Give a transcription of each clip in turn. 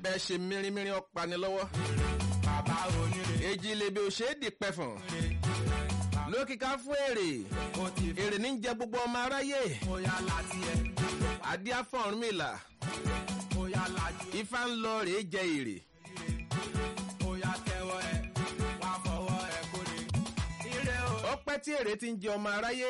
bẹ́ẹ̀ ṣe mírímírí ọ̀pani lọ́wọ́. bàbá oníre èjì lèbi òṣèdì pẹ̀fọ̀n. lókìká fún èrè ó ti fi èrè ní jẹ gbogbo ọmọ aráyé bóyá láti ẹ adíáfọ̀rúnmìlà bóyá lájú ẹ ifá ń lọ rèé jẹ èrè. bóyá tẹwọ ẹ wá fọwọ́ ẹ kórè ire o ó pẹ́ tí èrè ti ń jẹ ọmọ aráyé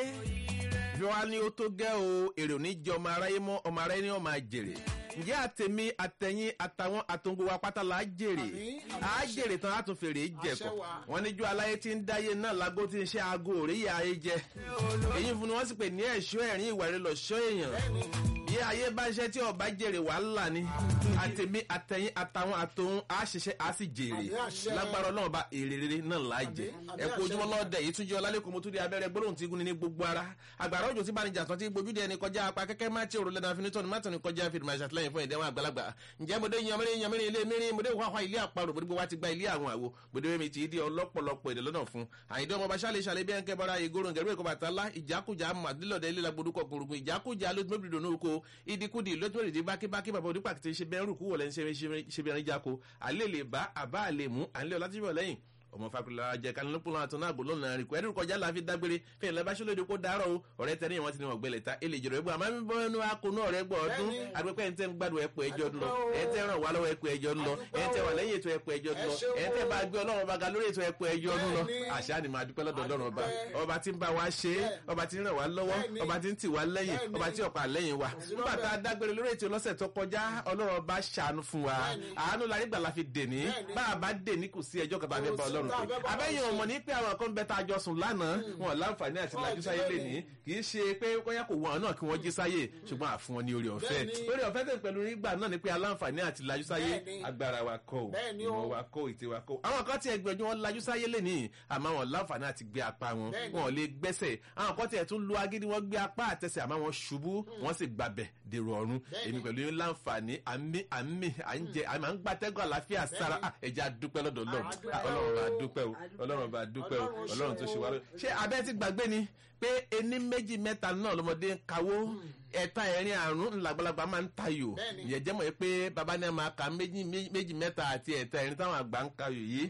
bí wàá ní ó tó gẹ́ o èrè ò ní jẹ ọmọ aráyé mọ́ ọmọ aráyé ni wọ́n máa jèrè ǹjẹ́ àtẹ̀mí àtẹ̀yìn àtàwọn àtòǹgbò wa pátá là á jèrè á jèrè tán á tún fèrè jẹ̀kọ̀ wọ́n níjọ́ aláyé tí ń dáyé náà lágó tí ń ṣe aago òréyè ayé jẹ èyí fún ni wọ́n sì pè ní ẹ̀ṣọ́ ẹ̀rín ìwà rẹ̀ lọ́ṣọ́ èèyàn bí ayé bá ń ṣe tí ọba jèrè wàhálà ni àtẹ̀mí àtẹ̀yìn àtàwọn àtòun á ṣiṣẹ́ á sì jèrè lágbára ọlọ́run bá èrè rere náà là á jẹ ẹ kú ojúmọ́ lọ́dẹ yìí tún jẹ́ ọlálẹ́kùn mo tún di abẹ́rẹ́ gbólóhùn tí gúnni ní gbogbo ara àgbàrá òjò tí bá ní jàtọ̀ tí gbójú dẹni kọjá apá kẹ́kẹ́ má tí òrùlé náà fi ní tọ́nu má tọ́nu kọjá fi máa ṣàtìlẹ́yìn fún ìdẹ́wọ̀n àgbàlagbà ǹjẹ́ mo dé yanmẹ́rin yanmẹ́rin ilé mẹ́rin mo dé wàhálà ilé àparò gbogbo wa ti gba ilé àwọn àwo gbogbo mi ti di ọlọ́pọ̀lọpọ̀ èdè lọ́nà fún àyíndé ọmọ baṣálẹ̀ ṣàlẹ̀ bí ẹnkẹ́ bọ́ra ìgòrò ngẹ̀rú èkó bàtà ńlá ìjákùjá màdílọ̀dẹ ilé lagbodúkọ̀ gbòrògbò ìjákùjá lójúmọ́bìrì dònú oko ìdíkùdì lójúmọ́bìrì bákíbákí bàbá onípàkì ti ṣe bẹ́ẹ̀ rúkú wọlé ń ṣe bẹ́ẹ̀ jáko àlè lè bá àbá àlè mú àlè ọ̀làtìbọ̀ lẹ́yìn ọmọ fakulà jẹ kanilopolo àtúnú àgbò lọ́nà àríkò ẹ̀rù kọjá la fi dágbére fẹ́ẹ̀ lẹ́bàá ṣọlódì kó dárọ̀ o ọ̀rẹ́ tẹ́lẹ̀ wọn ti ní wọn gbẹlẹ̀ ta èlè jọ̀rọ̀ ẹgbẹ́ àmọ́ mi bọ́ ẹnu akónú ọ̀rẹ́ gbọ́ ọdún agbẹ́pẹ́ ẹ̀ ń tẹ́ ń gbádùn ẹ̀pọ̀ ẹjọ́ lọ ẹ̀ ń tẹ́ ràn wá lọ́wọ́ ẹ̀pọ̀ ẹjọ́ lọ ẹ̀ ń tẹ́ wà lẹ́yìn ètò ẹ̀pọ̀ ẹjọ́ lọ ẹ̀ ń tẹ́ bá gbé ọlọ́run ọba ga lórí ètò ẹ̀pọ̀ ẹjọ́ lọ àṣà ni màá dúpẹ́ lọ́dọ̀ ọlọ́run ọba ọba tí ń bá wa ṣe é ọba tí ń ràn wá lọ́wọ́ ọba tí ń tì wá lẹ́yìn ọba tí ọ̀pá lẹ́yìn wa nígbà tá a dágbére lórí ètò lọ́sẹ̀ tó kọjá ọlọ́run ọba ṣàánú fún wa àánú la nígbà la fi dèní bá a bá dèní kò sí ẹjọ́ kan tá a fẹ́ bá ọlọ́run pé abẹ́yẹn èèyàn mọ̀ ní pé àwọn kan bẹ tá a jọ sùn lánàá wọn láǹfààní àti lajú sáyé lè ní kì í ṣe pé kóyá kò wọ́n náà kí wọ́n jí sáyé ṣùgbọ́n àfún wọn ní orí ọ̀fẹ́ orí ọ̀fẹ́ tẹ̀ pẹ̀lú nígbà náà ni pé aláǹfààní àti lajú sáyé agbára wa kọ́ ò ìmọ̀ wa kọ́ ìtì wa kọ́ àwọn kan tiẹ̀ gbẹ̀jú wọn lajú sáyé lè ní àmọ́ wọn láǹfààní àti gbé apá wọn wọn ò lè gbẹ́sẹ̀ àwọn kan tiẹ̀ tún lu agídí wọn gbé apá àtẹsẹ̀ àmọ́ wọn ṣubú wọn sì gbàbẹ̀ dèrò ọ̀run èmi pẹ̀lú yín láǹfààní àmì àmì à ń jẹ àmì à ń gbàtẹ́gùn àlàáfíà sára ẹ̀jẹ̀ àdúpẹ́ lọ́dọ̀ ọlọ́run ọlọ́run bá dúpẹ́ o ọlọ́run bá dúpẹ́ o ọlọ́run tó ṣe wá lórí. ṣé abẹ́ ti gbàgbé ni pé ení méjì mẹ́ta náà lọ́mọdé ń kawó ẹ̀ta ẹ̀rin àrùn ńlágbálagbá máa ń tayò ìyẹn jẹ́ mọ̀ pé baba ní a máa ka méjì mẹ́ta àti ẹ̀ta ẹ̀rin táwọn àgbà ń kayò yìí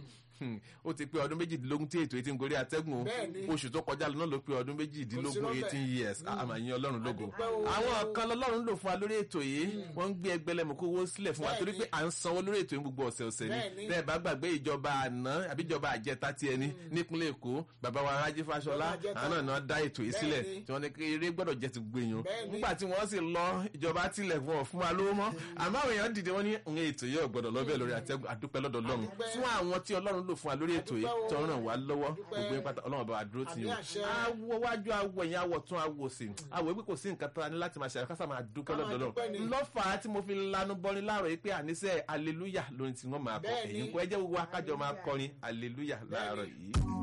ó ti pé ọdún méjìdínlógún tí ètò etí ń gorí atẹ́gùn oṣù tó kọjá lọ náà ló pé ọdún méjìdínlógún eighteen years àmà yín ọlọ́run lógo àwọn kan lọ́lọ́run lò fún wa lórí ètò yìí wọ́n ń gbé ẹgbẹ́lẹ́mù kó owó sílẹ̀ fún wa torí pé à ń sanwó lórí ètò yìí gbogbo ọ̀sẹ̀ ọ̀sẹ̀ ni bẹ́ẹ̀ bá gbàgbé ìjọba àná àbí ìjọba àjẹta ti ẹni nípínlẹ̀ èkó bàbá wa rájí fáṣọlá àwọn náà dá ètò yìí sílẹ̀ tí wọ́n ní kí eré gbọ́dọ̀ jẹ́ ti gbìyàn nígbà tí wọ́n sì lọ ìjọba tilẹ̀ fún ọ fún wa lówó mọ́ àmọ́ àwọn èèyàn dìde wọ́n ní ètò yìí ò gbọ́dọ̀ lọ́bẹ̀ lórí àtẹ́gùn àdúpẹ́ lọ́dọ̀ ọlọ́run fún àwọn tí ọlọ́run lò fún wa lórí ètò yìí tó ràn wá lọ́wọ́ gbogbo yín pátá ọlọ́run bá wa dúró tì yín o awọ wájú awọ yẹn awọ tún awọ sí awọ wípé kò sí nǹkan tó ní láti máa ṣe àkásà máa dúpẹ́ lọ́dọ̀ lọ́run lọ́fà tí mo fi lanu bọ́ni láàrọ̀ yìí pé àníṣe aleluya lórin tí wọ́n máa kọ ẹ̀yìn kó ẹ jẹ́ gbogbo akájọ máa kọrin aleluya láàárọ̀ yìí.